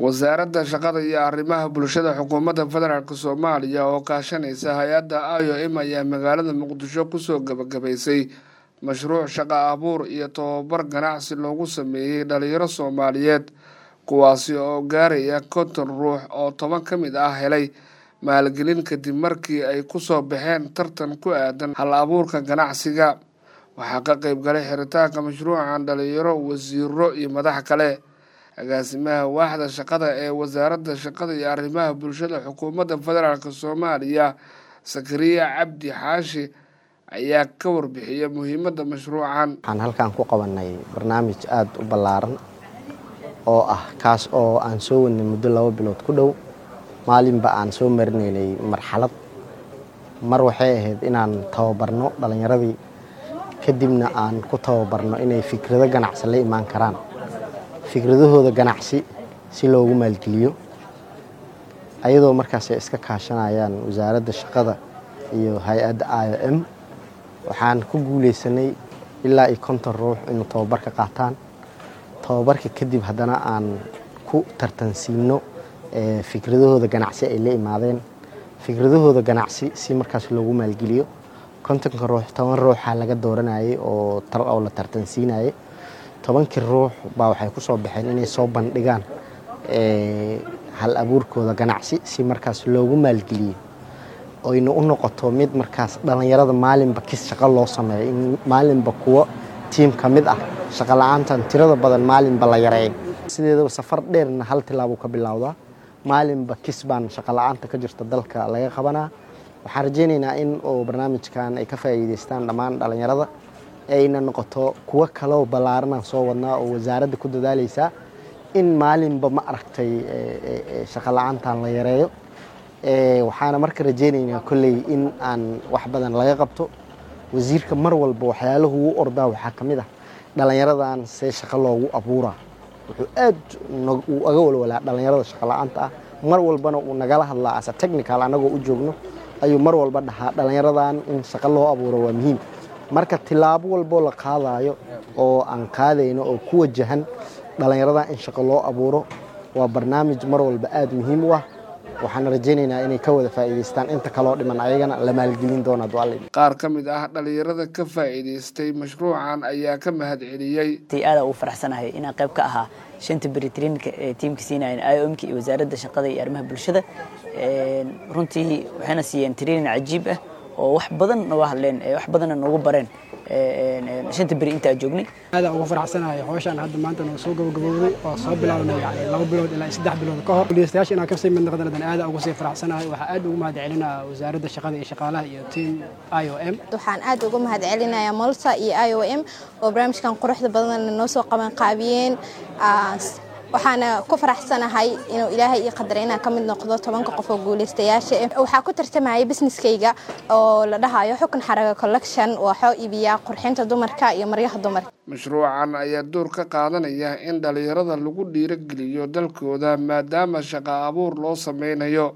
wasaaradda shaqada iyo arrimaha bulshada xukuumadda federaalk soomaaliya oo kaashanaysa hay-adda i o m ayaa magaalada muqdisho kusoo gabagabaysay mashruuc shaqo abuur iyo tobabar ganacsi loogu sameeyey dhalinyaro soomaaliyeed kuwaasi oo gaaraya konton ruux oo toban ka mid ah helay maalgelin kadib markii ay kusoo baxeen tartan ku aadan hal abuurka ganacsiga waxaa ka qeyb galay xiritaanka mashruucan dhalinyaro wasiiro iyo madax kale agaasimaha waaxda shaqada ee wasaaradda shaqada iyo arrimaha bulshada xukuumadda federaalk soomaaliya sakariya cabdi xaashi ayaa ka warbixiyay muhiimadda mashruucan waxaan halkan ku qabanay barnaamij aada u ballaaran oo ah kaas oo aan soo wadnay muddo laba bilood ku dhow maalinba aan soo marinaynay marxalad mar waxay ahayd inaan tababarno dhallinyaradii kadibna aan ku tababarno inay fikrado ganacsi la imaan karaan fikradahooda ganacsi si loogu maalgeliyo ayadoo markaas ay iska kaashanayaan wasaaradda shaqada iyo hay-adda i o m waxaan ku guuleysanay ilaa iyo konton ruux inuu tababar ka qaataan tababarka kadib haddana aan ku tartansiino fikradahooda ganacsi ay la imaadeen fikradahooda ganacsi si markaas loogu maalgeliyo kontonka ruux toban ruuxa laga dooranayay oo oo la tartansiinayay tobankii ruux baa waxay ku soo baxeen inay soo bandhigaan hal abuurkooda ganacsi si markaas loogu maalgeliyo oyna u noqoto mid markaas dhallinyarada maalinba kis shaqo loo sameeyo in maalinba kuwo tiim ka mid ah shaqo la-aantan tirada badan maalinba la yareeyo sideedaba safar dheerna hal tilaabuu ka bilowdaa maalinba kis baan shaqo la-aanta ka jirta dalka laga qabanaa waxaan rajaynaynaa in oo barnaamijkan ay ka faa'iideystaan dhammaan dhallinyarada ayna noqoto kuwo kaloo ballaaranaan soo wadnaa oo wasaaradda ku dadaaleysaa in maalinba ma aragtay shaqo la-aantan la yareeyo waxaana marka rajaynaynaa kolley in aan wax badan laga qabto wasiirka mar walba waxyaalahu u ordaa waxaa ka mid ah dhallinyaradan see shaqo loogu abuuraa wuxuu aad uu aga walwalaa dhallinyarada shaqo la-aanta ah mar walbana uu nagala hadlaa ase technical annagoo u joogno ayuu mar walba dhahaa dhallinyaradan in shaqo loo abuuro waa muhiim marka tilaabo walboo la qaadayo oo aan qaadayno oo ku wajahan dhallinyaradan in shaqo loo abuuro waa barnaamij mar walba aada muhiim u ah waxaan rajaynaynaa inay ka wada faa'iidaystaan inta kaloo dhiman ayagana la maalgelin doona qaar ka mid ah dhallinyarada ka faa'iidaystay mashruucan ayaa ka mahad celiyey aada ugu faraxsanahay inaan qayb ka ahaa shanta beri traininka ee tiimka siinayan i o m ka iyo wasaaradda shaqada iyo arrimaha bulshada runtii waxayna siiyeen training cajiib ah oo wax badan nooga hadleen wax badanna noogu bareen shanta beri intaa joognay aadaan ugu faraxsanahay howshaan hadda maanta noo soo gabagabowday oo soo bilaabnay yani laba bilood ilaa saddex bilood ka hor guuleystayaasha inaan kasii mid noqdan hadan aadaan ugu sii faraxsanahay waxaa aad ugu mahad celinaa wasaaradda shaqada iyo shaqaalaha iyo team i o m waxaan aad ugu mahad celinayaa molsa iyo i o m oo barnaamijkan quruxda badan noo soo qaban qaabiyeen waxaana ku faraxsanahay inuu ilaahay ii qadaray inaan ka mid noqdo tobanka qof oo guuleystayaasha waxaa ku tartamayay businesskayga oo la dhahayo xukun xaraga collection waxoo iibiyaa qurxinta dumarka iyo maryaha dumarka mashruucan ayaa door ka qaadanaya in dhalinyarada lagu dhiirogeliyo dalkooda maadaama shaqo abuur loo sameynayo